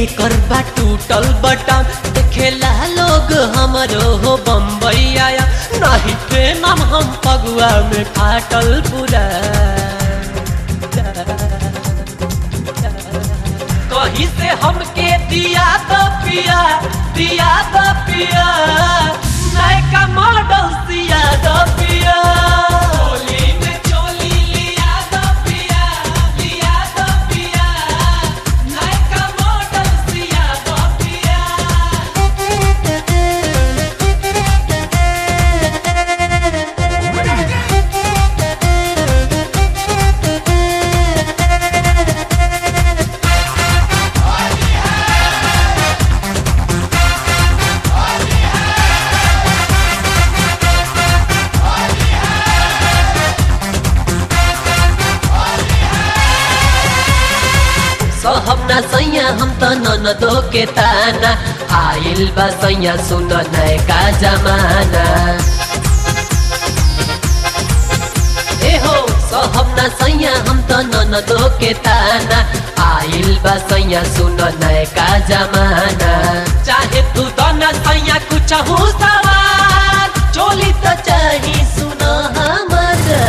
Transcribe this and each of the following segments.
कर बा टूटल बटन देखेला लोग हमरो हो बम्बई आया नहीं ट्रेन हम पगुआ में फाटल पूरा कहीं से हमके दिया तो पिया दिया तो पिया नयका मॉडल सिया तो पिया चोली में चोली लिया तो पिया लिया तो पिया नयका मॉडल सिया तो पिया सहब ना सैया हम त ननदो के ताना आइल बा सैया सुन नयका जमाना ए हो सहब ना सैया हम त ननदो के ताना आइल बा सैया सुन नयका जमाना चाहे तू त न सैया कुछ हो सवार चोली त चाही सुन हमारा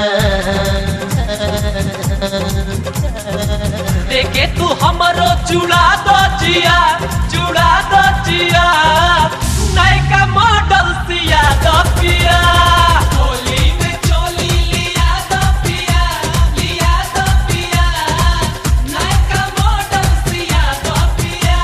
देखे तू हमरो चुड़ा दो जिया चुड़ा दो जिया नयका मॉडल सिया दो पिया होली में चोली लिया दो पिया लिया दो पिया नयका मॉडल सिया दो पिया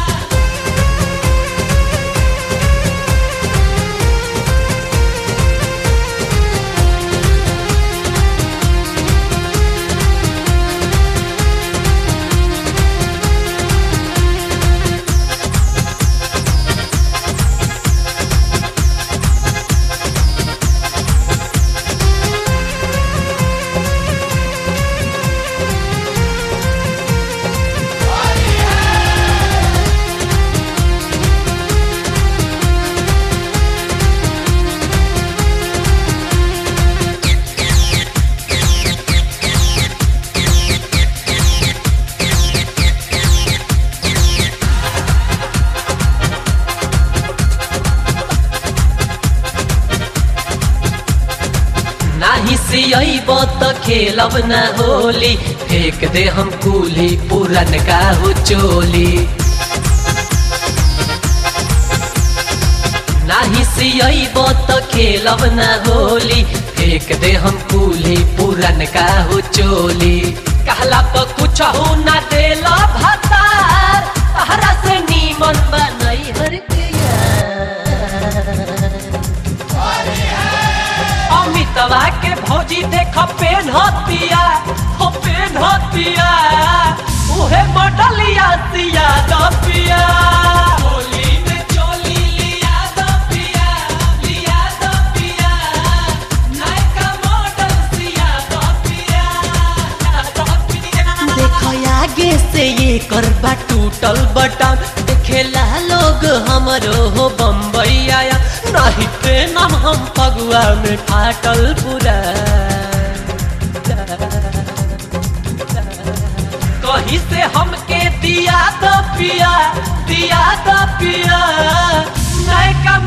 नाही सियब त खेलब न होली फेंक दे हम कूली पूरन का हो चोली नाही सियब त खेलब न होली फेंक दे हम कूली पूरन का हो चोली कहला तो कुछ हो न देला भतार तहरा से नीमन बनई हर के यार अमितवा के भौजी देख पेन हतिया हो पेन हतिया उहे मडलिया सिया दपिया होली में चोली लिया दपिया लिया दपिया नयका मॉडल सिया दपिया देखो आगे से ये करबा टूटल बटन देखेला लोग हमरो हो बम्बई आया नहीं ट्रेन हम पगुआ में फाटल पूरा कहीं से हमके दिया तो पिया दिया तो पिया नयका